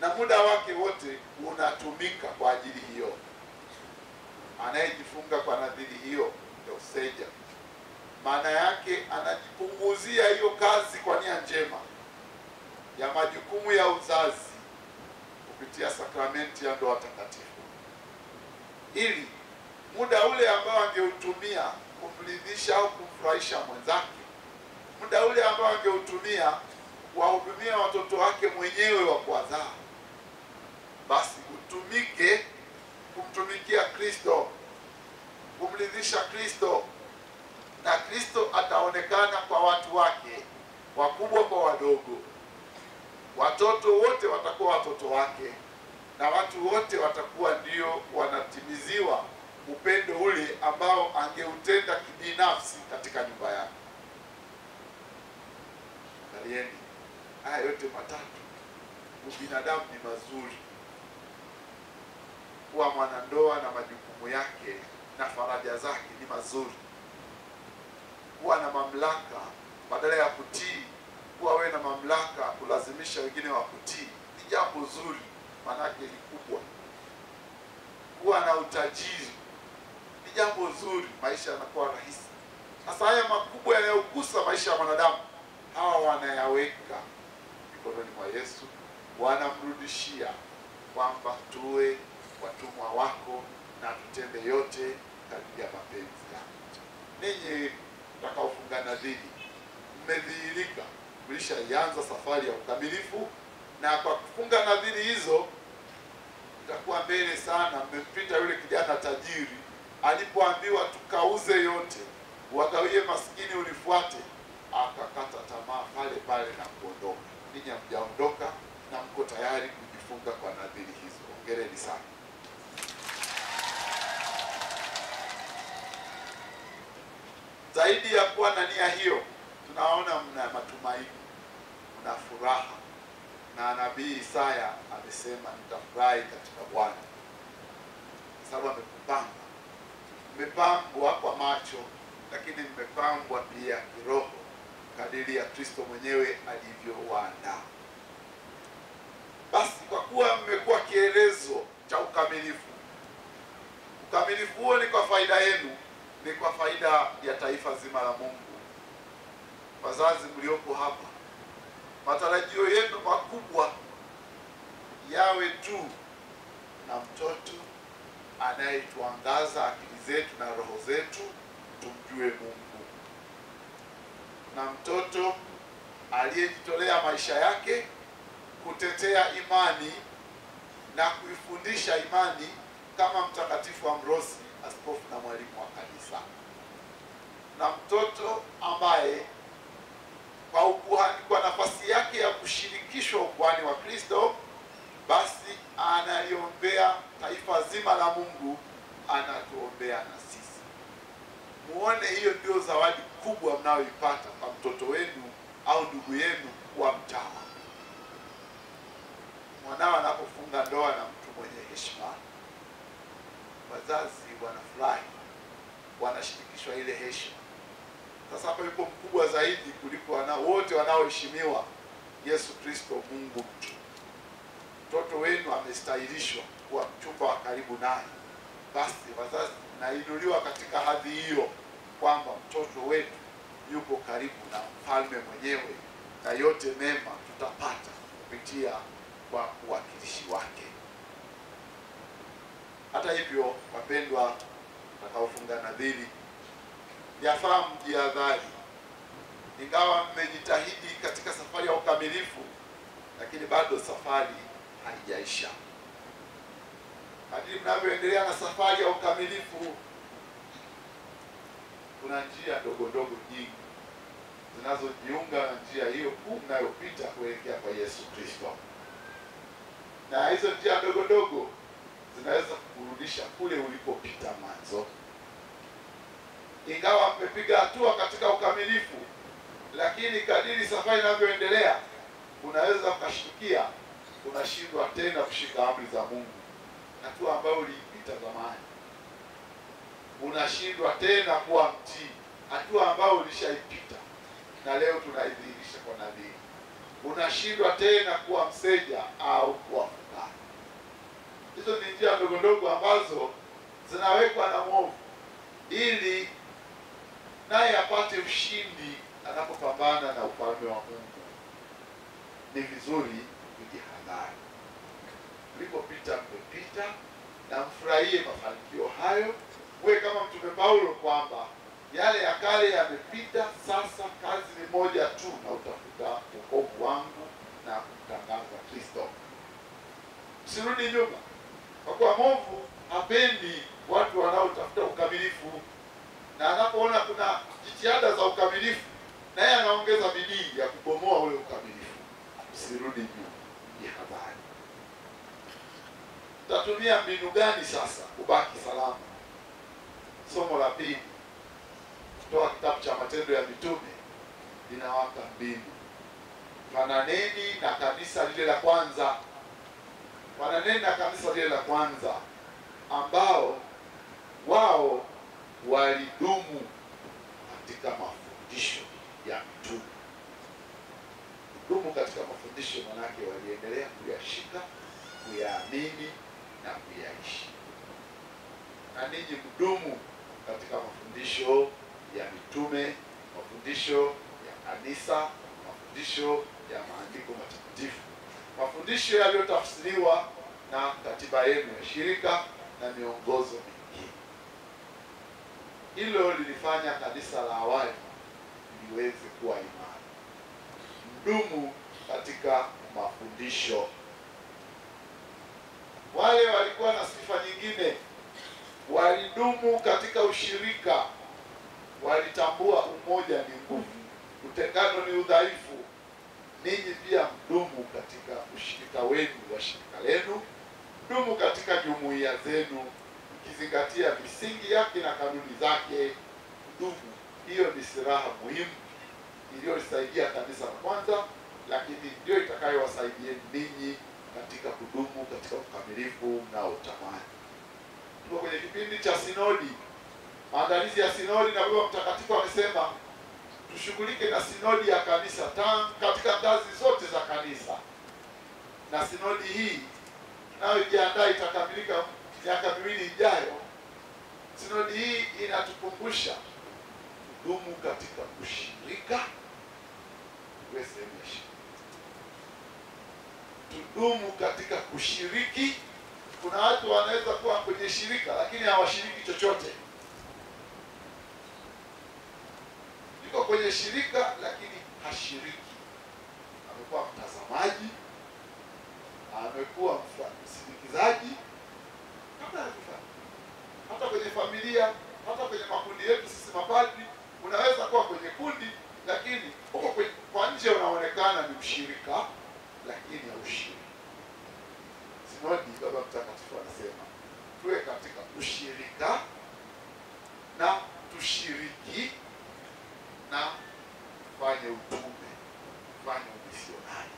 na muda wake wote unatumika kwa ajili hiyo. Anayejifunga kwa nadhiri hiyo ndio seja, maana yake anajipunguzia hiyo kazi kwa nia njema ya majukumu ya uzazi kupitia sakramenti ya ndoa takatifu, ili muda ule ambao angeutumia kumridhisha au kumfurahisha mwenzake, muda ule ambao angeutumia kuwahudumia watoto wake mwenyewe wa kuwazaa, basi utumike kumtumikia Kristo, kumridhisha Kristo, na Kristo ataonekana kwa watu wake, wakubwa kwa wadogo. Watoto wote watakuwa watoto wake, na watu wote watakuwa ndio wanatimiziwa upendo ule ambao angeutenda kibinafsi katika nyumba yake. Angalieni haya yote matatu, ubinadamu ni mazuri. Kuwa mwanandoa na majukumu yake na faraja zake ni mazuri. Kuwa na mamlaka badala ya kutii, kuwa wewe na mamlaka kulazimisha wengine wa kutii ni jambo zuri, maanake ni kubwa. Kuwa na utajiri ni jambo zuri, maisha yanakuwa rahisi. Sasa haya makubwa yanayogusa maisha ya mwanadamu, hawa wanayaweka mikononi mwa Yesu, wanamrudishia kwamba tuwe watumwa wako na tutende yote kadiri ya mapenzi yako. Ninyi mtakaofunga nadhiri, mmedhihirika, mlishaianza safari ya ukamilifu, na kwa kufunga nadhiri hizo mtakuwa mbele sana. Mmempita yule kijana tajiri alipoambiwa tukauze yote wagawie maskini unifuate, akakata tamaa pale pale na kuondoka. Ninyi hamjaondoka na mko tayari kujifunga kwa nadhiri hizo. Hongereni sana. Zaidi ya kuwa na nia hiyo, tunaona mna matumaini, mna furaha, na nabii Isaya amesema nitafurahi katika Bwana kwa sababu amekupanga. Mmepambwa kwa macho, lakini mmepambwa pia kiroho kadiri ya Kristo mwenyewe alivyowaandaa. Basi kwa kuwa mmekuwa kielezo cha ukamilifu, ukamilifu huo ni kwa faida yenu, ni kwa faida ya taifa zima la Mungu. Wazazi mlioko hapa, matarajio yenu makubwa yawe tu na mtoto anayetuangaza akili zetu na roho zetu tumjue Mungu, na mtoto aliyejitolea maisha yake kutetea imani na kuifundisha imani kama Mtakatifu Ambrosi, askofu na mwalimu wa kanisa, na mtoto ambaye kwa ukuhani, kwa nafasi yake ya kushirikishwa ukuhani wa Kristo, basi analiombea taifa zima la Mungu, anatuombea na sisi. Muone hiyo ndio zawadi kubwa mnayoipata kwa mtoto wenu au ndugu yenu wa mtawa. Mwanao anapofunga ndoa na mtu mwenye heshima, wazazi wanafurahi, wanashirikishwa ile heshima. Sasa hapa yupo mkubwa zaidi kuliko wana wote wanaoheshimiwa, Yesu Kristo, Mungu mtu. Mtoto wenu amestahilishwa kuwa mchumba wa karibu naye, basi wazazi, nainuliwa katika hadhi hiyo kwamba mtoto wetu yupo karibu na mfalme mwenyewe, na yote mema tutapata kupitia kwa uwakilishi wake. Hata hivyo, wapendwa watakaofunga nadhiri, yafaa mjihadhari. Ingawa mmejitahidi katika safari ya ukamilifu, lakini bado safari haijaisha. Kadiri mnavyoendelea na safari ya ukamilifu, kuna njia ndogo ndogo nyingi zinazojiunga na njia hiyo kuu mnayopita kuelekea kwa Yesu Kristo, na hizo njia ndogo ndogo zinaweza kukurudisha kule ulipopita mwanzo. Ingawa mmepiga hatua katika ukamilifu, lakini kadiri safari inavyoendelea, unaweza ukashtukia unashindwa tena kushika amri za Mungu, hatua ambayo uliipita zamani. Unashindwa tena kuwa mtii, hatua ambayo ulishaipita na leo tunaidhihirisha kwa nadhiri. Unashindwa tena kuwa mseja au kuwa ndogo ndogo ambazo zinawekwa na mwovu ili naye apate ushindi anapopambana na ufalme wa Mungu. Ni vizuri kujihadhari. Mlipopita mmepita, na mfurahie mafanikio hayo. Muwe kama Mtume Paulo kwamba yale ya kale yamepita, sasa kazi ni moja tu, na utafuta wokovu wangu na kumtangaza Kristo. Msirudi nyuma, kwa kuwa mwovu hapendi watu wanaotafuta ukamilifu, na anapoona kuna jitihada za ukamilifu, naye anaongeza bidii ya kubomoa ule ukamilifu. Msirudi nyuma, jihadhari. Tutatumia mbinu gani sasa kubaki salama? Somo la pili kutoka kitabu cha Matendo ya Mitume linawaka mbinu. Fananeni na kanisa lile la kwanza, fananeni na kanisa lile la kwanza ambao wao walidumu katika mafundisho ya mitume. Kudumu katika mafundisho manake waliendelea kuyashika, kuyaamini na kuyaishi. Na ninyi mdumu katika mafundisho ya mitume, mafundisho ya kanisa, mafundisho ya maandiko matakatifu, mafundisho yaliyotafsiriwa na katiba yenu ya shirika na miongozo mingine. Hilo lilifanya kanisa la awali liweze kuwa imara. Mdumu katika mafundisho. Wale walikuwa na sifa nyingine, walidumu katika ushirika, walitambua umoja ni nguvu, utengano ni udhaifu. Ninyi pia mdumu katika ushirika wenu wa shirika lenu, mdumu katika jumuiya zenu, mkizingatia misingi yake na kanuni zake. Mdumu, hiyo ni silaha muhimu iliyolisaidia kanisa la kwanza, lakini ndio itakayowasaidia ninyi katika kudumu katika ukamilifu mnaotamani. Tuko kwenye kipindi cha sinodi, maandalizi ya sinodi, na Baba Mtakatifu amesema tushughulike na sinodi ya kanisa tangu katika ngazi zote za kanisa, na sinodi hii tunayojiandaa itakamilika miaka miwili ijayo. Sinodi hii inatukumbusha kudumu katika ushirika, iwe sehemu ya shirika tudumu katika kushiriki. Kuna watu wanaweza kuwa kwenye shirika lakini hawashiriki chochote, yuko kwenye shirika lakini hashiriki, amekuwa mtazamaji, amekuwa msindikizaji, hata hata kwenye familia, hata kwenye makundi yetu sisi mapadri, unaweza kuwa kwenye kundi lakini huko kwenye- kwa nje unaonekana ni mshirika lakini haushiriki. Sinodi, Baba Mtakatifu anasema tuwe katika ushirika na tushiriki na tufanye utume, tufanye umisionari.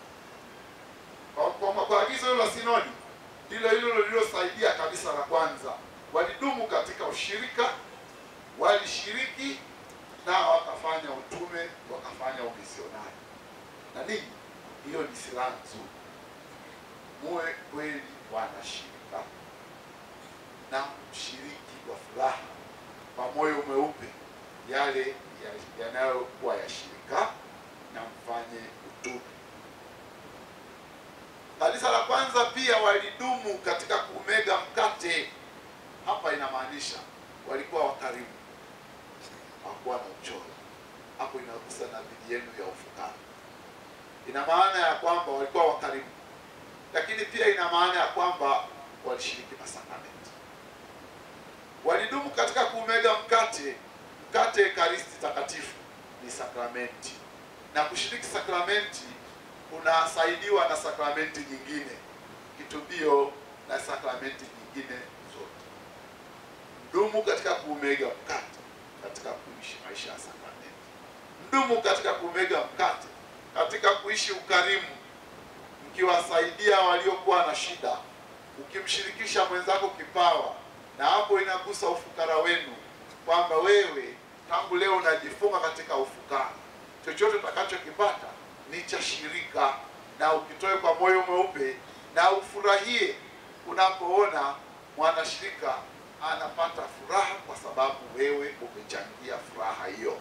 Kwa- Kwa kwa agizo hilo la sinodi ndilo hilo lililosaidia kanisa la kwanza, walidumu katika ushirika, walishiriki na wakafanya utume, wakafanya umisionari. Na ninyi hiyo ni silaha nzuri. Muwe kweli wanashirika na mshiriki kwa furaha, kwa moyo mweupe, yale ya- yanayokuwa ya shirika na mfanye utume. Kanisa la kwanza pia walidumu katika kumega mkate. Hapa inamaanisha walikuwa wakarimu, hawakuwa na uchoyo. Hapo inagusa na bidii yenu ya ufukara ina maana ya kwamba walikuwa wakarimu, lakini pia ina maana ya kwamba walishiriki masakramenti. Walidumu katika kumega mkate. Mkate Ekaristi Takatifu ni sakramenti, na kushiriki sakramenti kunasaidiwa na sakramenti nyingine, kitubio na sakramenti nyingine zote. Mdumu katika kumega mkate, katika kuishi maisha ya sakramenti. Mdumu katika kumega mkate katika kuishi ukarimu, mkiwasaidia waliokuwa na shida, ukimshirikisha mwenzako kipawa, na hapo inagusa ufukara wenu, kwamba wewe tangu leo unajifunga katika ufukara. Chochote utakachokipata ni cha shirika, na ukitoe kwa moyo mweupe na ufurahie unapoona mwanashirika anapata furaha kwa sababu wewe umechangia furaha hiyo.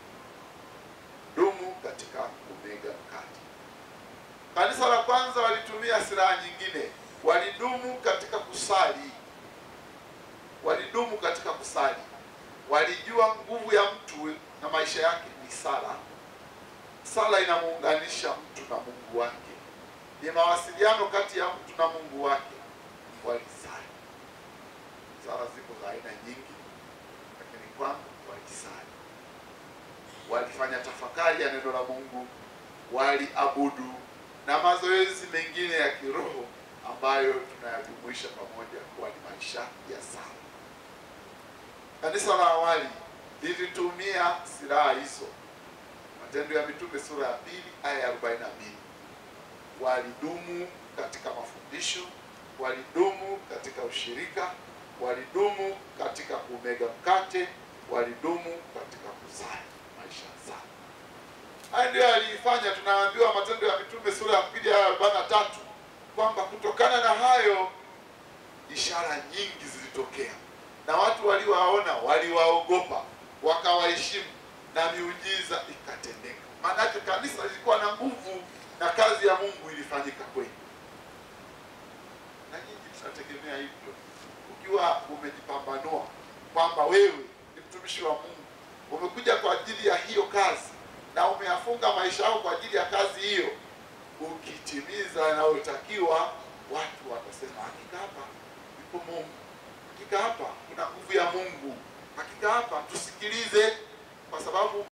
Dumu katika kumega mkate. Kanisa la kwanza walitumia silaha nyingine, walidumu katika kusali, walidumu katika kusali. Walijua nguvu ya mtu na maisha yake ni sala. Sala inamuunganisha mtu na Mungu wake, ni mawasiliano kati ya mtu na Mungu wake. Walisali. Sala ziko za aina nyingi, lakini kwanza walisali, walifanya tafakari ya neno la Mungu, waliabudu na mazoezi mengine ya kiroho ambayo tunayajumuisha pamoja kuwa ni maisha ya sala. Kanisa la awali lilitumia silaha hizo. Matendo ya Mitume sura ya pili aya ya 42. Walidumu katika mafundisho, walidumu katika ushirika, walidumu katika kumega mkate, walidumu katika kusali, maisha ya sala. Haya ndio yaliifanya, tunaambiwa Matendo ya Mitume sura ya pili aya ya 43 kwamba kutokana na hayo ishara nyingi zilitokea na watu waliwaona waliwaogopa, wakawaheshimu na miujiza ikatendeka. Maanake kanisa lilikuwa na nguvu na kazi ya Mungu ilifanyika kweli. Na nyinyi tunategemea hivyo, ukiwa umejipambanua kwamba wewe ni mtumishi wa Mungu, umekuja kwa ajili ya hiyo kazi na umeyafunga maisha yako kwa ajili ya kazi hiyo, ukitimiza yanayotakiwa, watu watasema hakika hapa yupo Mungu hakika hapa kuna nguvu ya Mungu, hakika hapa tusikilize, kwa sababu